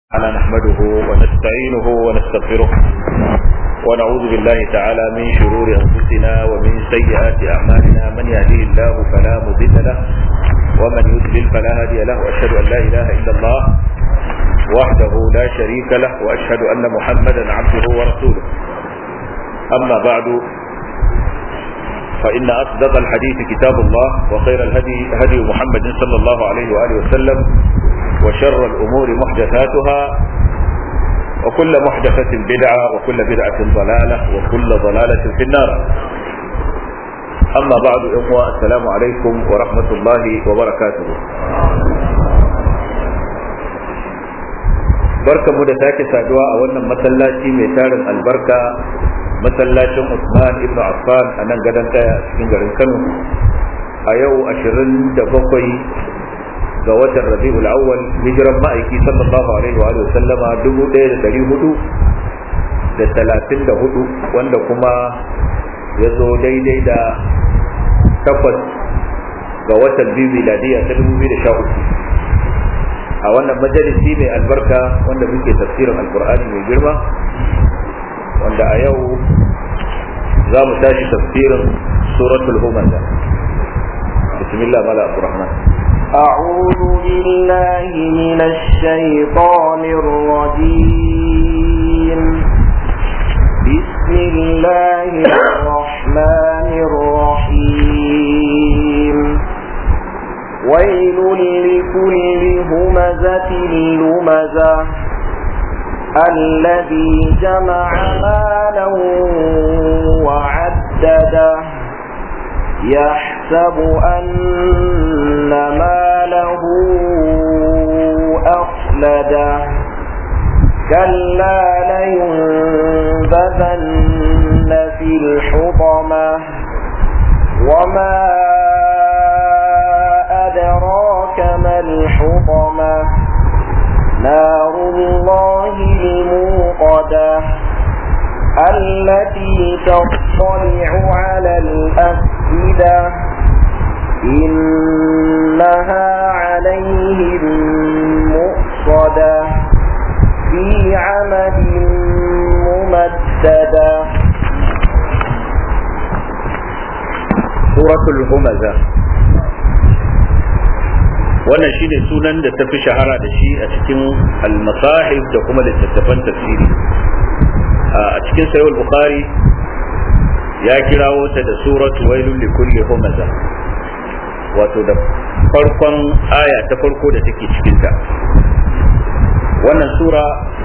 تعالى نحمده ونستعينه ونستغفره ونعوذ بالله تعالى من شرور أنفسنا ومن سيئات أعمالنا من يهديه الله فلا مضل له ومن يضلل فلا هادي له وأشهد أن لا إله إلا الله وحده لا شريك له وأشهد أن محمدا عبده ورسوله أما بعد فإن أصدق الحديث كتاب الله وخير الهدي هدي محمد صلى الله عليه وآله وسلم وشر الأمور محدثاتها وكل محدثة بدعة وكل بدعة ضلالة وكل ضلالة في النار أما بعد إخوة السلام عليكم ورحمة الله وبركاته barka mu da sake saduwa a wannan masallaci mai tarin albarka masallacin Usman ibn Affan a nan gadon kaya a cikin garin Kano a yau 27 ga watan rabi'ul awwal hijiran ma'aiki sallallahu alaihi wa sallama dubu ɗaya da ɗari hudu da talatin da hudu wanda kuma ya zo daidai da takwas ga watan biyu miladiya ta dubu biyu da sha uku a wannan majalisi mai albarka wanda muke tafsirin alkur'ani mai girma wanda a yau za mu tashi tafsirin suratul humaza bismillah mala abdurrahman أعوذ بالله من الشيطان الرجيم بسم الله الرحمن الرحيم ويل لكل همزة لمزة الذي جمع مالا وعدده يحسب أن ماله أخلده كلا لينبذن في الحطمة وما أدراك ما الحطمة نار الله الموقدة التي تطلع على الأفئدة إنها عليهم مؤصدة في عمد ممددة سورة الهمزة wannan shine sunan da ta fi shahara da shi a cikin al-masahif da kuma littattafan tafsiri a cikin sayul bukhari ya kirawo ta da suratu wailul likulli humaza wato da farkon aya ta farko da take cikin ta wannan sura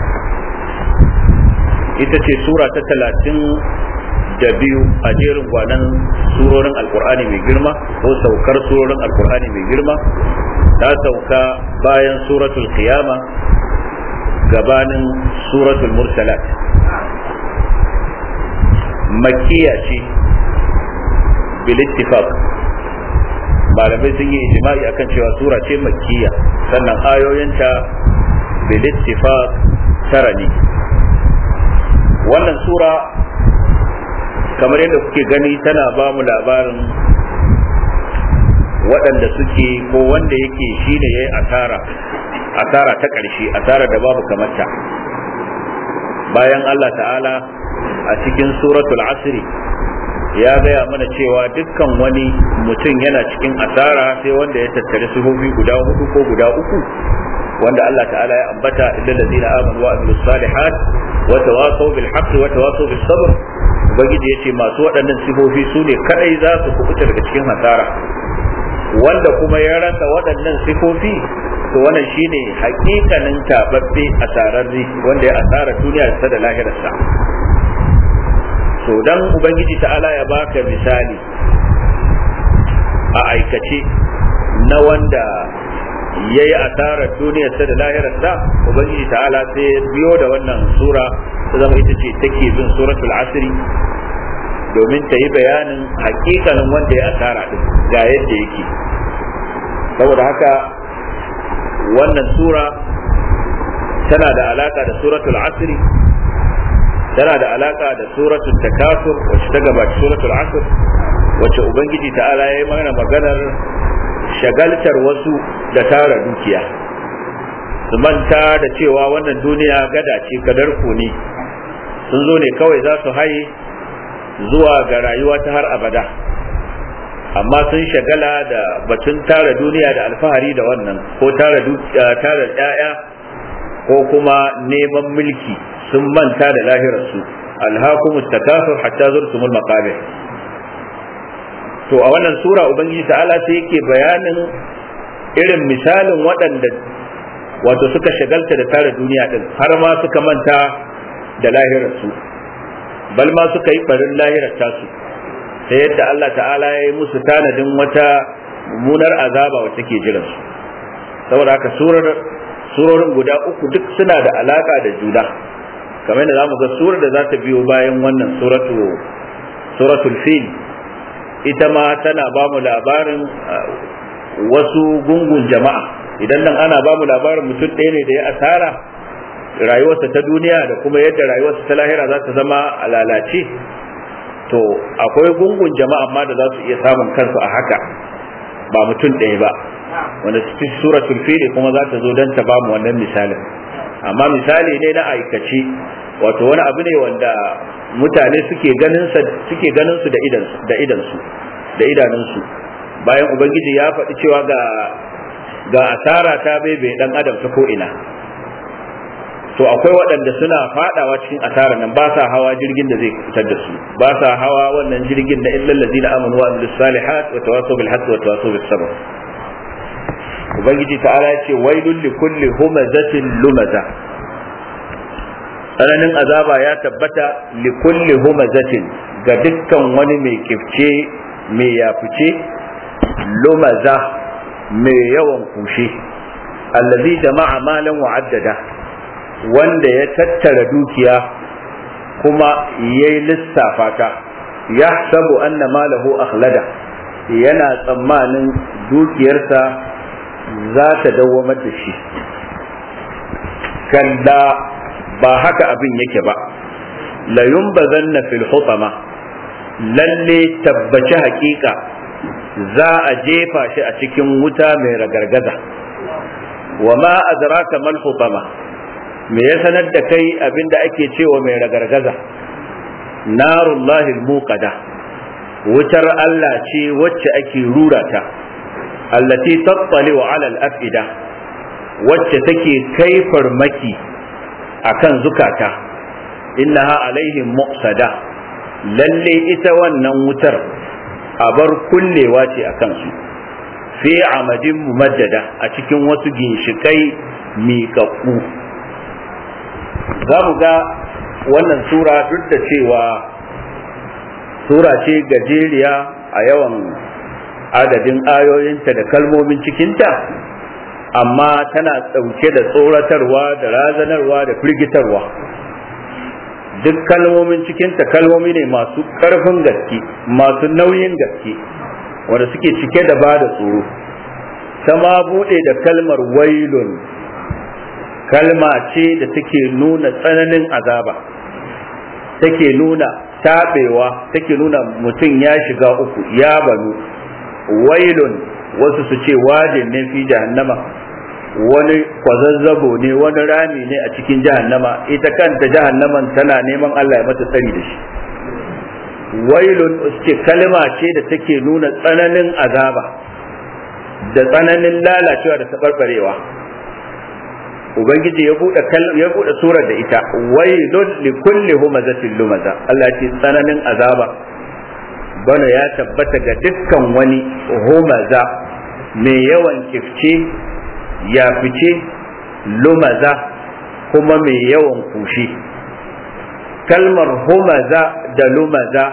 ita ce sura ta talatin da biyu a jerin gwanan surorin alkur'ani mai girma ko saukar surorin alkur'ani mai girma ta sauka bayan suratul qiyama gabanin suratul mursalat makkiya ce bil ittifaq malamai sun yi ijma'i akan cewa sura ce makkiya sannan ayoyinta bil ittifaq tara ne wannan sura kamar yadda kuke gani tana ba mu labarin waɗanda suke ko wanda yake shine yayi asara asara ta ƙarshe asara da babu kamata bayan Allah ta'ala a cikin suratul asri ya gaya mana cewa dukkan wani mutum yana cikin asara sai wanda ya tattare sifofi guda hudu ko guda uku wanda Allah ta'ala ya ambata illal ladina amanu wa amilus salihat wa tawasaw bil haqqi wa tawasaw bis sabr ubangiji yace masu waɗannan sifofi su ne kadai za su kubuta daga cikin hasara wanda kuma ya rasa waɗannan sifofi to wannan shine hakikanin tababbe asararri wanda ya asara duniya da da lahirarsa to dan ubangiji ta'ala ya baka misali a aikace na wanda ya yi asarar duniyarsa da lahirarsa ubangiji ta'ala sai biyo da wannan sura ta zama ita ce take bin suratul asri domin ta yi bayanin hakikanin wanda ya asara din ga yadda yake saboda haka wannan sura tana da alaka da suratul asri tana da alaka da suratul takasur wacce ta gabaci suratul asr wacce ubangiji ta'ala ya yi mana maganar shagaltar wasu da tara dukiya su manta da cewa wannan duniya gada ce kadarku ne sun zo ne kawai za su haye zuwa ga rayuwa ta har abada amma sun shagala da batun tara duniya da alfahari da wannan ko tara tara ƴaƴa ko kuma neman mulki sun manta da lahirarsu alhaqum takasur hatta zurtumul maqabir to a wannan sura ubangiji ta'ala sai yake bayanin irin misalin waɗanda wato suka shagalta da tara duniya din har ma suka manta da lahirarsu bal ma suka yi barin lahirar tasu ta yadda Allah ta'ala ya yi musu tanadin wata mummunar azaba wacce ke jiran su saboda haka surar surorin guda uku duk suna da alaka da juna kamar yadda zamu ga surar da za ta biyo bayan wannan suratu suratul fil ita ma tana ba mu labarin wasu gungun jama'a idan nan ana ba mu labarin mutum ɗaya ne da ya asara rayuwarsa ta duniya da kuma yadda rayuwarsa ta lahira za ta zama a lalace to akwai gungun jama'a ma da za su iya samun kansu a haka ba mutum ɗaya ba wanda cikin suratul fili kuma za ta zo don ta ba mu wannan misalin amma misali ne na aikace wato wani abu ne wanda mutane suke ganin suke ganin su da idan da idan su da idanunsu bayan ubangiji ya faɗi cewa ga ga asara ta bebe dan adam ta ko ina to akwai waɗanda suna fadawa cikin asarar nan ba sa hawa jirgin da zai fitar da su ba sa hawa wannan jirgin na illal ladina amanu wa amilus salihat wa tawasaw bil haqqi wa tawasaw bis sabr ubangiji ta'ala ya ce wailul li kulli humazatin lumaza tsananin azaba ya tabbata li kulli humazatin ga dukkan wani mai kifce mai yafice lumaza mai yawan kushe allazi jama'a malan wa'addada wanda ya tattara dukiya kuma ya yi lissafa ta ya sabu anna malahu akhlada yana tsammanin dukiyarsa za ta dawwamar da shi kalla ba haka abin yake ba layun bazanna fil hutama lalle tabbaci hakika za a jefa shi a cikin wuta mai ragargaza wa ma adraka mal hutama me ya sanar da kai abinda ake cewa mai ragargaza narullahi muqada wutar Allah ce wacce ake rura ta allati tattali wa ala al-afida wacce take kai farmaki akan zukata innaha alaihim muqsada lalle ita wannan wutar abar kullewa ce akan su fi amadin mumaddada a cikin wasu ginshikai miƙaƙƙu za mu ga wannan sura duk da cewa sura ce gajeriya a yawan adadin ayoyinta da kalmomin cikinta amma tana ɗauke da tsoratarwa da razanarwa da firgitarwa duk kalmomin cikinta kalmomi ne masu ƙarfin gaske masu nauyin gaske wanda suke cike da ba da tsoro ta ma buɗe da kalmar wailun kalma ce da take nuna tsananin azaba take nuna taɓewa take nuna mutum ya shiga uku ya banu wailun wasu su ce wajin ne fi jahannama wani kwazazzabo ne wani rami ne a cikin jahannama ita kanta jahannaman tana neman Allah ya mata tsari da shi wailun ce kalma ce da take nuna tsananin azaba da tsananin lalacewa da taɓarɓarewa ubangiji ya bude ya bude surar da ita wailun li kulli humazatin lumaza Allah ce tsananin azaba bana ya tabbata ga dukkan wani humaza mai yawan kifce ya fice lumaza kuma mai yawan kushi kalmar humaza da lumaza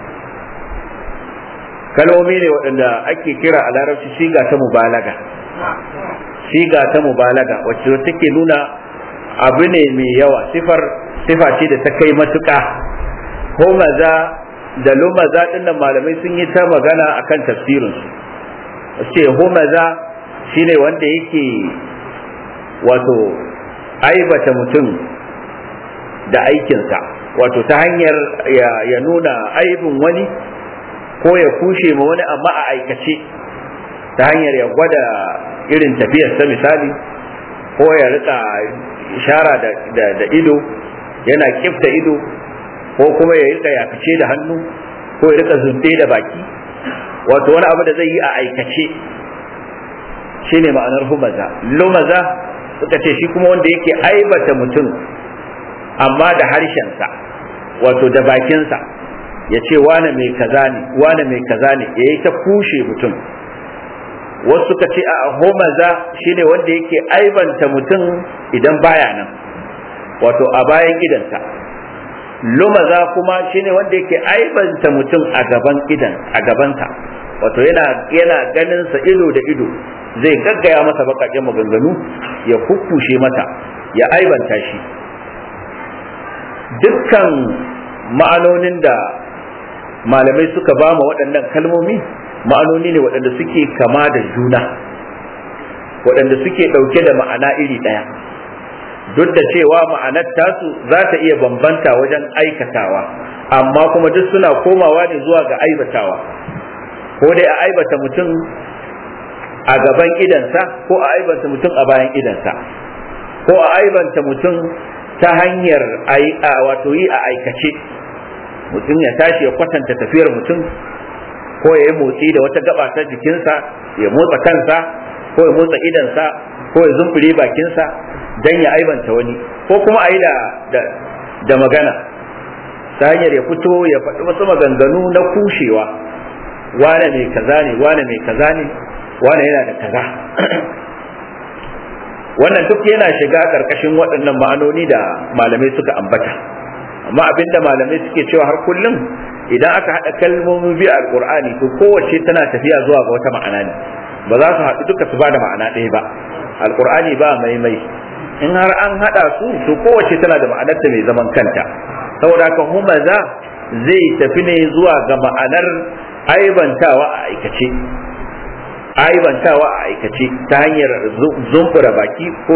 kalmomi ne waɗanda ake kira a larabci shiga ta mubalaga siga ta mubalaga wacce take nuna abu ne mai yawa sifar sifa ce da ta kai matuƙa ko maza da lumaza din nan malamai sun yi ta magana akan tafsirin su ce humaza shine wanda yake wato aibata mutum da aikinsa wato ta hanyar ya nuna aibin wani ko ya kushe ma wani amma a aikace ta hanyar ya gwada irin tafiyarsa misali ko ya rika ishara da, da, da ido yana kifta ido ko kuma ya rika yafice da hannu ko ya rika zunde da baki wato wani abu da zai yi a aikace shine ma'anar humaza lumaza suka ce shi kuma wanda yake aibata mutum amma da harshensa wato da bakinsa ya ce wane mai kaza ne wane mai kaza ne ya yi ta kushe mutum wasu suka ce a homaza shine wanda yake aibanta mutum idan baya nan wato a bayan idansa lumaza kuma shine wanda yake aibanta mutum a gaban idan a gabansa wato yana yana ganin sa ido da ido zai gaggaya masa bakakken maganganu ya kukkushe mata ya aibanta shi dukkan ma'anonin da malamai suka ba ma waɗannan kalmomi ma'anoni ne waɗanda suke kama da juna waɗanda suke ɗauke da ma'ana iri ɗaya duk da cewa ma'anar tasu za ta iya bambanta wajen aikatawa amma kuma duk suna komawa ne zuwa ga aibatawa ko dai a aibata mutum a gaban idansa ko a aibanta mutum a bayan idansa ko a aibanta mutum ta hanyar wato yi a aikace mutum ya tashi ya kwatanta tafiyar mutum ko ya yi motsi da wata gaba ta jikinsa ya motsa kansa ko ya motsa idansa ko ya zumbure bakinsa don ya aibanta wani ko kuma a yi da magana ta hanyar ya fito ya faɗi wasu maganganu na kushewa wane mai kaza ne wane mai kaza ne wane yana da kaza wannan duk yana shiga ƙarƙashin waɗannan ma'anoni da malamai suka ambata amma abinda malamai suke cewa har kullum idan aka haɗa kalmomi biyu a alƙur'ani to kowace tana tafiya zuwa ga wata ma'ana ne ba za su haɗu duka su ba da ma'ana ɗaya ba alƙur'ani ba maimai in har an haɗa su to kowace tana da ma'anarta mai zaman kanta saboda haka humaza zai tafi ne zuwa ga ma'anar aibantawa a aikace aibantawa a aikace ta hanyar zumbura baki ko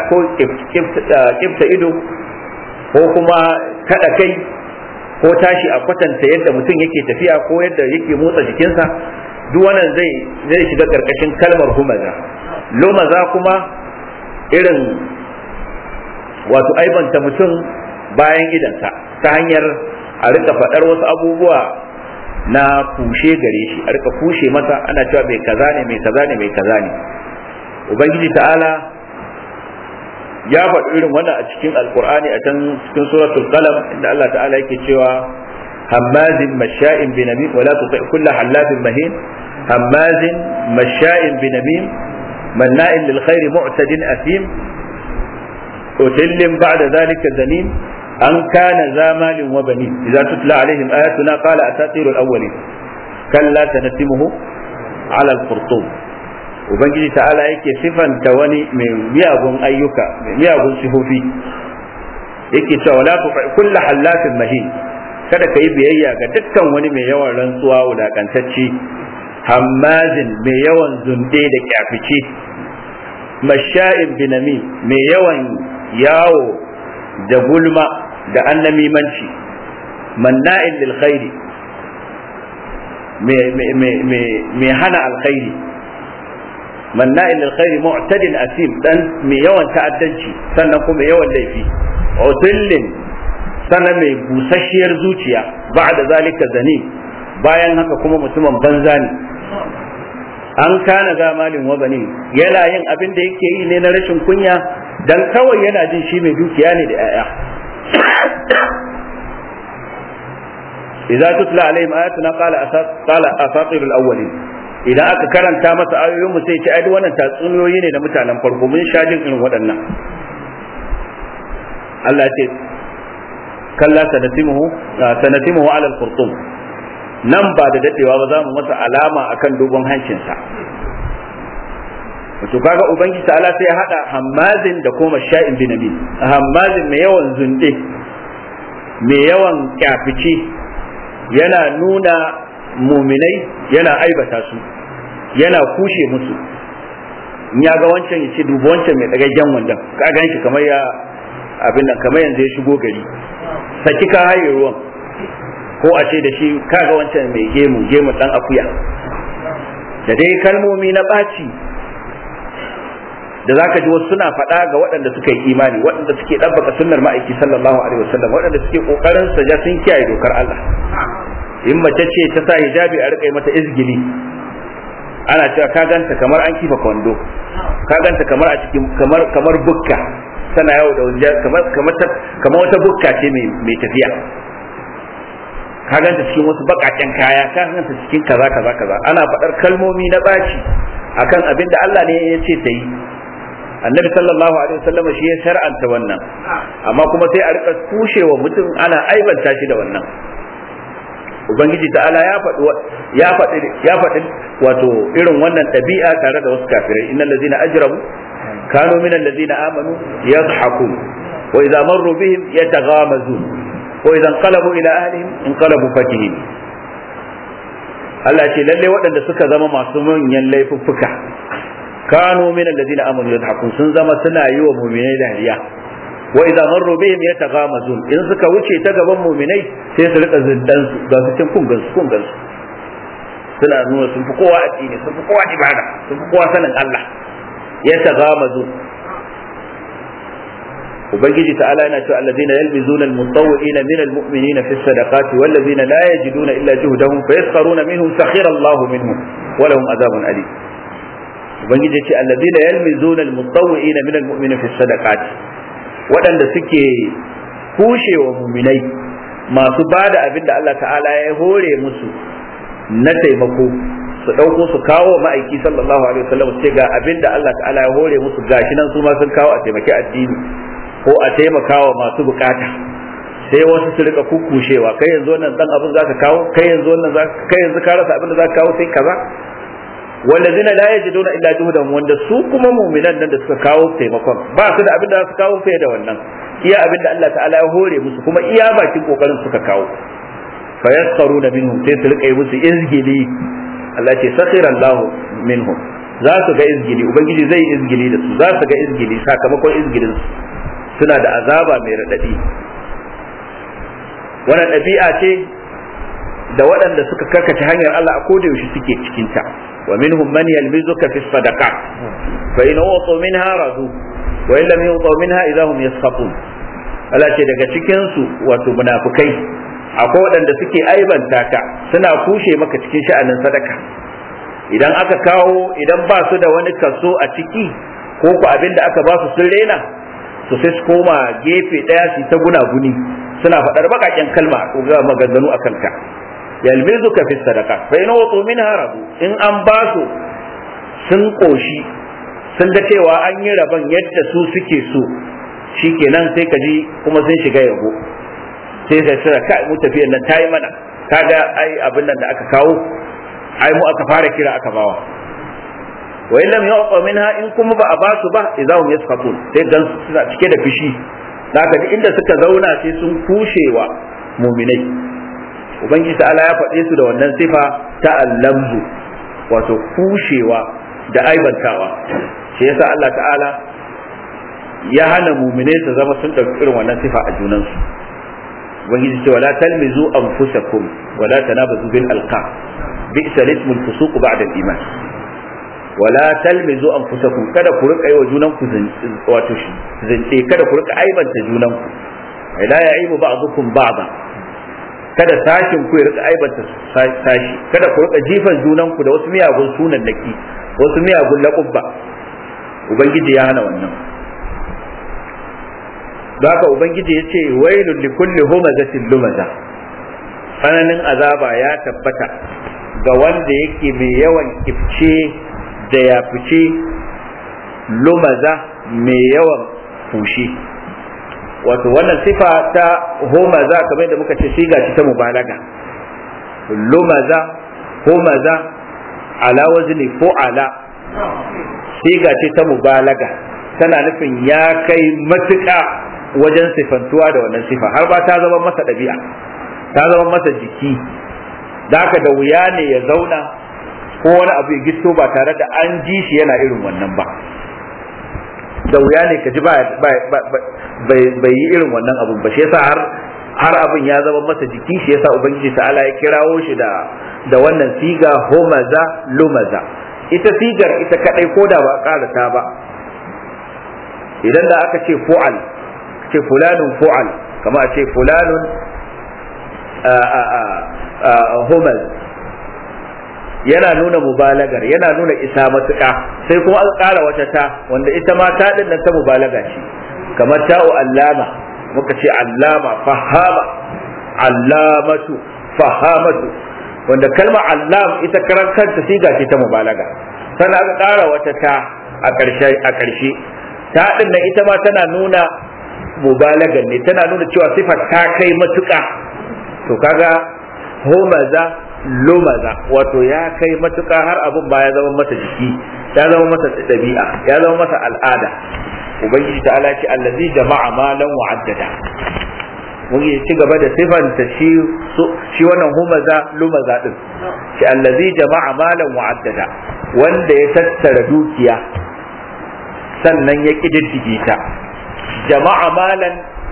kifta ido ko kuma kada kai ko tashi a kwatanta yadda mutum yake tafiya ko yadda yake motsa jikinsa duk wannan zai zai shiga karkashin kalmar humaza lomaza kuma irin wato aibanta mutum bayan idansa ta hanyar a rika faɗar wasu abubuwa na kushe gare shi a rika kushe masa ana cewa mai kaza ne mai kaza ne mai kaza ne ubangiji ta'ala ya faɗi irin wannan a cikin alkur'ani a can cikin suratul qalam inda Allah ta'ala yake cewa hammazin masha'in binamim wala tuti kullu hallafin mahin hammazin masha'in binamim manna'in lil khairi mu'tadin asim utillin ba'da dhalika zanim an kana zamalin wa bani idza tutla alaihim ayatuna qala asatirul awwalin kalla sanatimuhu ala al-qurtum ubangiji ta'ala yake sifanta wani mai miyagun ayyuka mai miyagun sifofi yake cewa la tufa kullu hallafin mahin kada ka yi biyayya ga dukkan wani mai yawan rantsuwa wulakantacce hammazin mai yawan zunde da kyafice masha'in binami mai yawan yawo da gulma da annamimanci manna'in lil khairi mai hana alkhairi manna'in lil khairi mu'tadin asim dan mai yawan ta'addanci sannan kuma yawan laifi utillin sannan mai busasshiyar zuciya ba'da zalika zanim bayan haka kuma mutumin banza ne an kana zamalin wa bani yana yin abin da yake yi ne na rashin kunya dan kawai yana jin shi mai dukiya ne da 'ya'ya idza tutla alaihim ayatuna qala qala asatirul awwalin idan aka karanta masa ayoyin mu sai ce ai wannan tatsuniyoyi ne da mutanen farko mun sha jin irin waɗannan Allah ce kalla sanatimuhu sanatimuhu ala al-qurtum nan ba da dadewa ba za mu masa alama akan dogon hancinsa to kaga ubangiji ta'ala sai ya hada hammazin da kuma sha'in binabi hammazin mai yawan zunde mai yawan kyafici yana nuna muminai yana aibata su yana kushe musu in ya ga wancan ya ce dubu wancan mai ɗagaggen wandan ka gan shi kamar ya abin nan kamar yanzu ya shigo gari saki ka haye ruwan ko a ce da shi kaga wancan mai gemu gemu dan akuya da dai kalmomi na ɓaci da zaka ji wasu suna faɗa ga waɗanda suka yi imani waɗanda suke ɗabbaka sunnar ma'aiki sallallahu alaihi wasallam waɗanda suke kokarin sa ja sun kiyaye dokar Allah in mace ce ta sa hijabi a rika mata izgili ana cewa ka ganta kamar an kifa kwando ka ganta kamar a cikin kamar kamar bukka tana yawo da wajen kamar kamar kamar wata bukka ce mai mai tafiya ka ganta cikin wasu bakaken kaya ka ganta cikin kaza kaza kaza ana faɗar kalmomi na baci akan abin da Allah ne ya ce ta yi annabi sallallahu alaihi wasallam shi ya shar'anta wannan amma kuma sai a rika kushewa mutum ana aibanta shi da wannan ubangiji ta'ala ya faɗi ya faɗi ya faɗi wato irin wannan ɗabi'a tare da wasu kafirai innal ladzina ajramu kanu minal ladzina amanu yadhhakun wa idza marru bihim yataghamazun wa idza inqalabu ila ahlihim inqalabu fakihin Allah ce lalle waɗanda suka zama masu manyan laifuffuka kanu min alladhina amanu yadhakun sun zama suna yi wa mu'minai dariya wa idza marru bihim yataghamazun in suka wuce ta gaban mu'minai sai su rika zindan su ga su cin kungan su kungan su suna nuna sun fi kowa addini sun fi kowa ibada sun fi kowa sanin Allah yataghamazun ubangiji ta'ala yana cewa alladhina yalmizuna almutawwi'ina min almu'minina fi sadaqati walladhina la yajiduna illa juhdahum fayaskharuna minhum sakhira Allah minhum wa lahum adhabun alim ubangiji ce alladhina yalmizuna almutawwi'ina min almu'minina fi sadaqati waɗanda suke kushewa muminai masu bada abin da Allah ta'ala ya hore musu na taimako su ɗauko su kawo ma'aiki sallallahu alaihi wasallam ce ga abin da Allah ta'ala ya hore musu gashi nan su ma sun kawo a taimaki addini ko a taimakawa masu bukata sai wasu su rika kukushewa kai yanzu wannan dan abin zaka kawo kai yanzu wannan kai yanzu ka rasa abin da zaka kawo sai kaza wallazina la yajiduna illa juhdan wanda su kuma mu'minan nan da suka kawo taimakon ba su da abin da su kawo fiye da wannan iya abin da Allah ta'ala ya hore musu kuma iya bakin kokarin suka kawo fa yaskharuna minhum sai su rika yi musu izgili Allah ce sakhira Allah minhum za su ga izgili ubangiji zai izgili da su za su ga izgili sakamakon izgilin su suna da azaba mai radadi wannan ɗabi'a ce da waɗanda suka karkace hanyar Allah a koda yaushe suke cikin ta wa minhum man yalmizuka fi sadaqat fa in utu minha radu wa in lam yutu minha idahum yaskhafun Allah ce daga cikin su wato munafikai akwai waɗanda suke aibanta ka suna kushe maka cikin sha'anin sadaka idan aka kawo idan ba su da wani kaso a ciki ko ku abin da aka ba su sun rena to sai su koma gefe ɗaya su ta gunaguni suna faɗar baƙaƙen kalma ko ga maganganu a kanka yalmizuka fi sadaka fa in wutu minha rabu in an ba su sun koshi sun ga cewa an yi rabon yadda su suke so shikenan sai ka ji kuma sun shiga yabo sai sai sura kai mu tafiyar nan tayi mana kaga ai abin nan da aka kawo ai mu aka fara kira aka bawa wa in lam yu'ta minha in kuma ba a ba su ba idahum yasqatun sai dan suna cike da fishi zaka ji inda suka zauna sai sun kushewa muminai ubangiji ta'ala ya faɗe su da wannan sifa ta allamzu wato kushewa da aibantawa shi yasa Allah ta'ala ya hana muminai su zama sun ɗauki irin wannan sifa a junansu ubangiji ce wala talmizu anfusakum wala tanabazu bil alqab bi'sa ismul fusuq ba'da al-iman wala talmizu anfusakum kada ku rika yi wa junanku wato zance kada ku rika aibanta junanku la ya'ibu ba'dukum ba'da kada sashin ku ya rika aibanta sashi kada ku rika jifan junanku da wasu miyagun sunan naki wasu miyagun laƙubba ubangiji ya hana wannan don haka ubangiji ya ce wailun li kulli humazatin lumaza tsananin azaba ya tabbata ga wanda yake mai yawan kifce da ya fice lumaza mai yawan fushi wato wannan sifa ta homaza kamar da muka ce siga ce ta mubalaga lumaza homaza ala wazni ala siga ce ta mubalaga tana nufin ya kai matuƙa wajen sifantuwa da wannan sifa har ba ta zama masa ɗabi'a ta zama masa jiki da haka da wuya ne ya zauna ko wani abu ya gisto ba tare da an ji shi yana irin wannan ba da wuya ne ka ji bai yi irin wannan abun ba shi yasa har har abin ya zama masa jiki shi yasa ubangiji ta'ala ya kirawo shi da da wannan siga homaza lumaza ita sigar ita kadai ko da ba karata ba idan da aka ce fu'al ce fulanun fu'al kama a ce fulanun humal yana nuna mubalagar yana nuna isa matuƙa sai kuma an ƙara wata ta wanda ita ma ta din nan ta mubalaga ce kamar ta'u allama muka ce allama fahama allamatu fahamatu wanda kalmar allam ita karan kanta siga ce ta mubalaga sannan aka ƙara wata ta a ƙarshe a ƙarshe ta din nan ita ma tana nuna mubalagan ne tana nuna cewa sifar ta kai matuƙa to kaga homaza lumaza wato ya kai matuƙa har abin ba ya zama masa jiki ya zama masa ɗabi'a ya zama masa al'ada ubangiji ta ala ce allazi jama'a malan wa'addada mun yi ci gaba da sifanta shi shi wannan humaza lumaza din shi allazi jama'a malan wa'addada wanda ya tattara dukiya sannan ya kididdige ta jama'a malan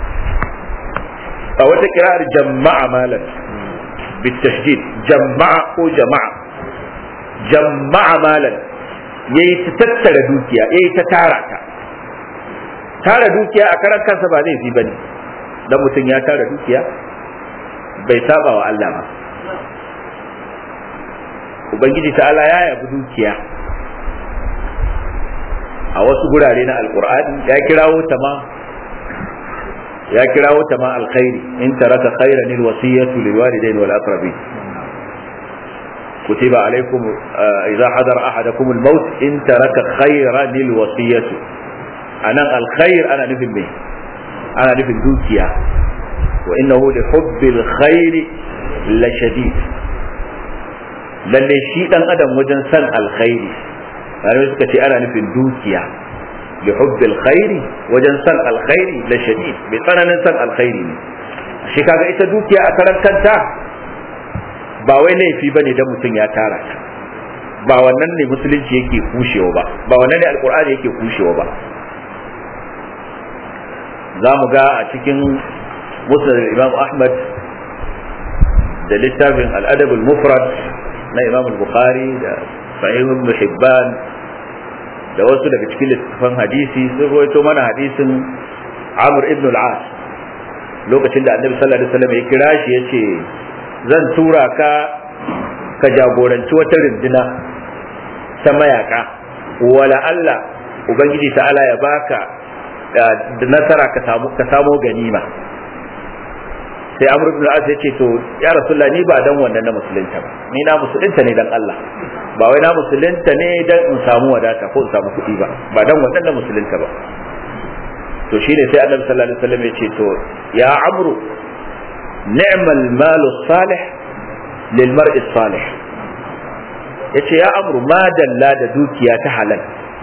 a wata kirar jama'a malan بالتشديد جمع ko jama'a jama'a malan yayi ta tattara dukiya yayi ta tara ta tara dukiya a karan kansa ba zai fi bane dan mutum ya tara dukiya bai saba wa Allah ba ubangiji ta'ala ya yabi dukiya a wasu gurare na alkur'ani ya kirawo ta ma ya kirawo ta ma alkhairi in taraka khairan alwasiyatu lilwalidayn wal aqrabin كتب عليكم إذا حضر أحدكم الموت إن ترك خيرا الوصية أنا الخير أنا نفهم به أنا نفهم دوكيا وإنه لحب الخير لشديد lalle shi dan adam wajen san alkhairi malamai suka ce ana nufin dukiya bi hubbil khairi wajen san alkhairi la shadid bai tsananin san alkhairi ne shi kaga ita dukiya a karan kanta ba wai laifi bane dan mutum ya tara ta ba wannan ne musulunci yake kushewa ba ba wannan ne alkur'ani yake kushewa ba za mu ga a cikin musnad imam ahmad da littafin al-adab al-mufrad na imam al-bukhari da sahih ibn hibban da wasu daga cikin littafan hadisi sun rawaito mana hadisin amr ibn al-as lokacin da annabi sallallahu alaihi wasallam ya kira shi yace zan tura ka ka jagoranci wata rinduna ta mayaka wala Allah ubangiji ta'ala ya baka da nasara ka samu ka samo ganima sai amr ibn al-as ya ce to ya rasulullah ni ba dan wannan na musulunta ba ni na musulunta ne dan Allah ba wai na musulunta ne dan in samu wadata ko in samu kuɗi ba ba dan wannan na musulunta ba to shine sai annabi sallallahu alaihi wasallam ya ce to ya amru ni'mal malu salih lil mar'i salih yace ya amru ma dalla da dukiya ta halal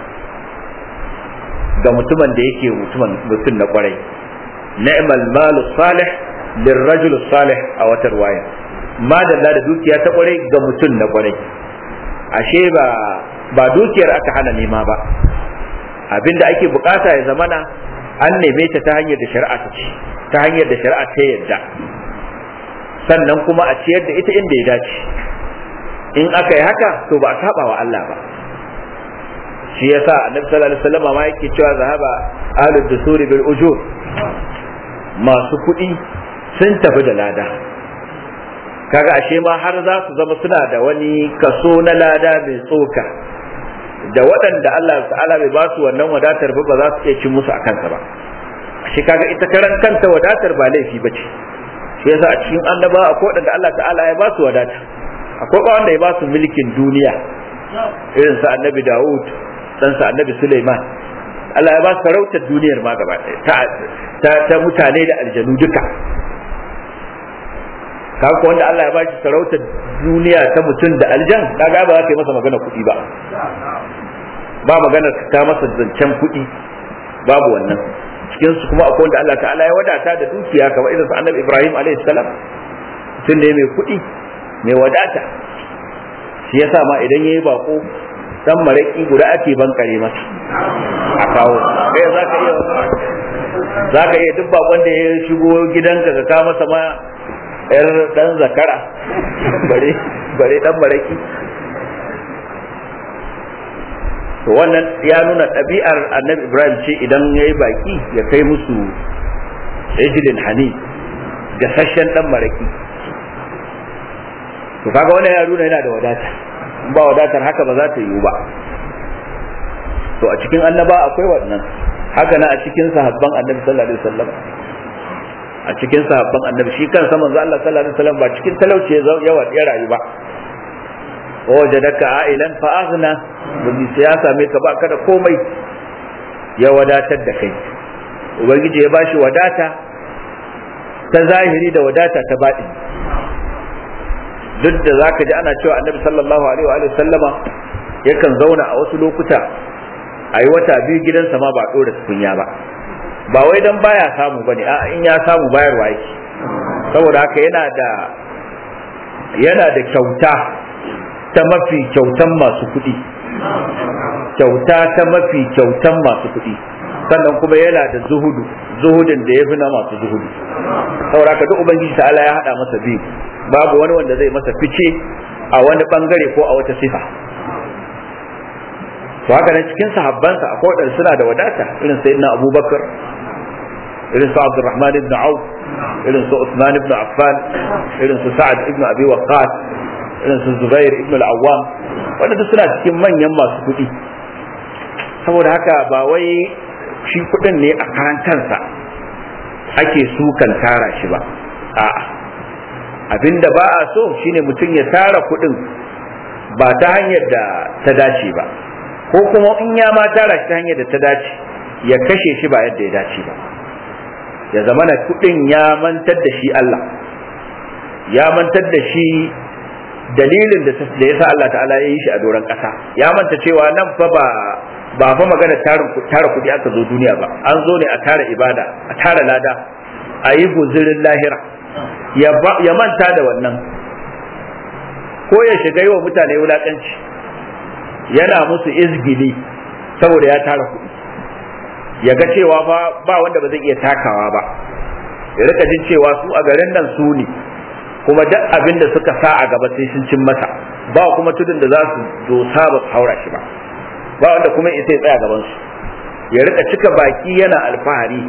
ga mutumin da yake mutumin mutum na kwarai ni'mal malu salih lirrajul salih a wata ruwaya ma dalla da dukiya ta kwarai ga mutum na kwarai ashe ba ba dukiyar aka hana nema ba abinda ake bukata ya zamana an neme ta ta hanyar da shari'a ta ce ta hanyar da shari'a ta yadda sannan kuma a ciyar da ita inda ya dace in aka yi haka to ba a saba wa Allah ba shi yasa annabi sallallahu alaihi wasallam ma yake cewa zahaba ahlud dusuri bil ujur masu kuɗi sun tafi da lada kaga ashe ma har za su zama suna da wani kaso na lada mai tsoka da waɗanda Allah ta'ala bai ba su wannan wadatar ba ba za su iya cin musu a kansa ba ashe kaga ita karan kanta wadatar ba laifi ba ce shi yasa a cikin annaba akwai waɗanda Allah ta'ala ya ba su wadata akwai ba wanda ya ba su mulkin duniya irin sa annabi Dawud dan sa annabi Sulaiman Allah ya ba su sarautar duniyar ma gaba ta, ta mutane da aljanu duka kaga wanda Allah ya ba shi sarautar duniya ta mutum da aljan kaga ba za ka yi masa magana kuɗi ba ba magana ta masa zancen kuɗi babu wannan cikin su kuma akwai wanda Allah ta'ala ya wadata da dukiya kamar irin su annabi Ibrahim alaihi salam mutum ne mai kuɗi mai wadata shi yasa ma idan yayi bako dan maraki guda ake bankare masa a kawo kai za ka iya za ka iya duk bakon da ya shigo gidanka ka kawo masa ma yar dan zakara bare bare dan maraki to wannan ya nuna ɗabi'ar annabi ibrahim ce idan ya yi baki ya kai musu ejilin hani gasasshen ɗan maraki to kaga wannan ya nuna yana da wadata in ba wadatar haka ba za ta yiwu ba to a cikin annaba akwai wannan haka na a cikin sahabban annabi sallallahu alaihi wasallam a cikin sahabban annabi shi kansa manzo Allah sallallahu alaihi wasallam ba cikin talauci ya ya rayu ba wajadaka ailan fa aghna domin sai ya same ka ba kada komai ya wadatar da kai ubangiji ya bashi wadata ta zahiri da wadata ta baɗi duk da zaka ji ana cewa annabi sallallahu alaihi wa sallama yakan zauna a wasu lokuta a yi wata biyu gidansa ma ba ɗora tukunya ba ba wai dan baya samu bane a in ya samu bayarwa yake saboda haka yana da yana da kyauta ta mafi kyautan masu kuɗi kyauta ta mafi kyautan masu kuɗi sannan kuma yana da zuhudu zuhudin da ya fi na masu zuhudu saboda haka duk ubangiji ta'ala ya haɗa masa biyu babu wani wanda zai masa fice a wani bangare ko a wata sifa to haka nan cikin sahabbansa akwai wadanda suna da wadata irin sayyidina abubakar irin su abdurrahman ibn auf irin su usman ibn affan irin su sa'ad ibn abi waqqas irin su zubair ibn al-awwam wadanda suna cikin manyan masu kuɗi saboda haka ba wai shi kuɗin ne a karan kansa ake sukan tara shi ba a'a abinda ba a so shine mutum ya tara kuɗin ba ta hanyar da ta dace ba ko kuma in ya ma tara shi ta hanyar da ta dace ya kashe shi ba yadda ya dace ba ya zama na kuɗin ya mantar da shi Allah ya mantar da shi dalilin da ya sa Allah ta'ala ya yi shi a doron ƙasa ya manta cewa nan fa ba ba fa magana tara kuɗi aka zo duniya ba an zo ne a tara ibada a tara lada a yi guzirin lahira ya manta da wannan ko ya shiga yi wa mutane wulaƙanci yana musu izgili saboda ya tara kuɗi ya ga cewa fa ba wanda ba zai iya takawa ba ya rika jin cewa su a garin nan su ne kuma duk abin da suka sa a gaba sai sun cin masa ba kuma tudun da za su dosa ba su haura shi ba ba wanda kuma isa ya tsaya gaban su ya rika cika baki yana alfahari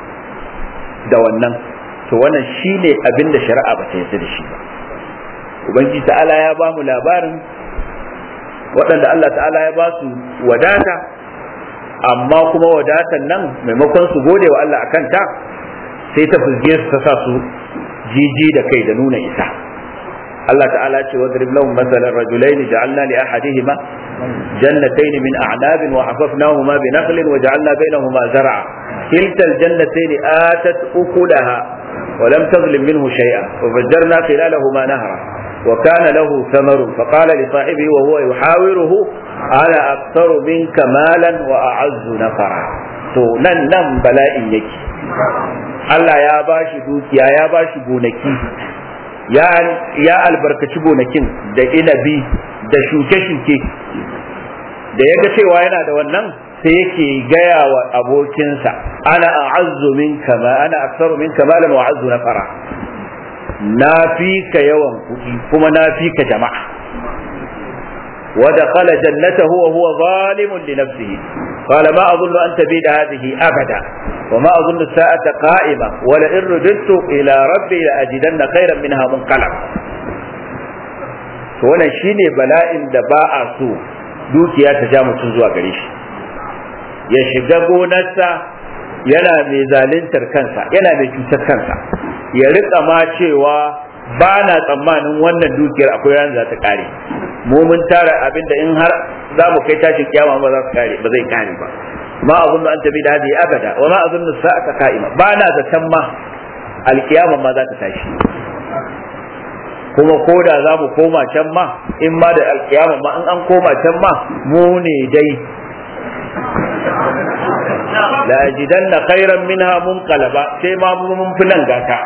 da wannan to wannan shine abin da shari'a ba ta yarda da shi ba ubangiji ta'ala ya ba mu labarin waɗanda Allah ta'ala ya ba su wadata amma kuma wadatan nan maimakon su gode wa Allah akan ta sai ta fuzge su ta sa su jiji da kai da nuna isa Allah ta'ala ce wadrib lahum masalan rajulaini ja'alna li ahadihima jannatayn min a'nabin wa hafafnahuma bi nakhlin wa ja'alna bainahuma zar'a kilta al-jannatayn atat ukulaha wa lam tazlim minhu shay'a wa fajjarna khilalahuma nahra وكان له ثمر فقال لصاحبه وهو يحاوره أنا أكثر منك مالا وأعز نفرا to nan nan bala'in yake Allah ya bashi dukiya ya bashi gonaki ya ya albarkaci gonakin da inabi da shuke-shuke da ya ga cewa yana da wannan sai yake gaya wa abokinsa ana a'azzu minka ma ana aktsaru minka malan wa a'azzu nafara na fi ka yawan kuɗi kuma na fi ka jama'a wa dakhala jannatahu wa huwa zalimun li nafsihi qala ma adhunnu an tabida hadhihi abada wa ma adhunnu as-sa'ata qa'ima wa la in rudidtu ila rabbi la ajidanna khayran minha munqalab to wannan shine bala'in da ba a so dukiya ta ja mutum zuwa gare shi ya shiga gonarsa yana mai zaluntar kansa yana mai cutar kansa ya rika ma cewa ba na tsammanin wannan dukiyar akwai ran za ta kare mu mun tara abinda in har za mu kai tashin kiyama ba za su kare ba zai kare ba ma azunnu an tabi da hadi abada wa ma azunnu sa'ata qa'ima ba na zaton ma alkiyama ma za ta tashi kuma ko da za mu koma can ma in ma da alkiyama ma in an koma can ma mu ne dai la ajidanna khairan minha munqalaba sai ma mun fi nan gata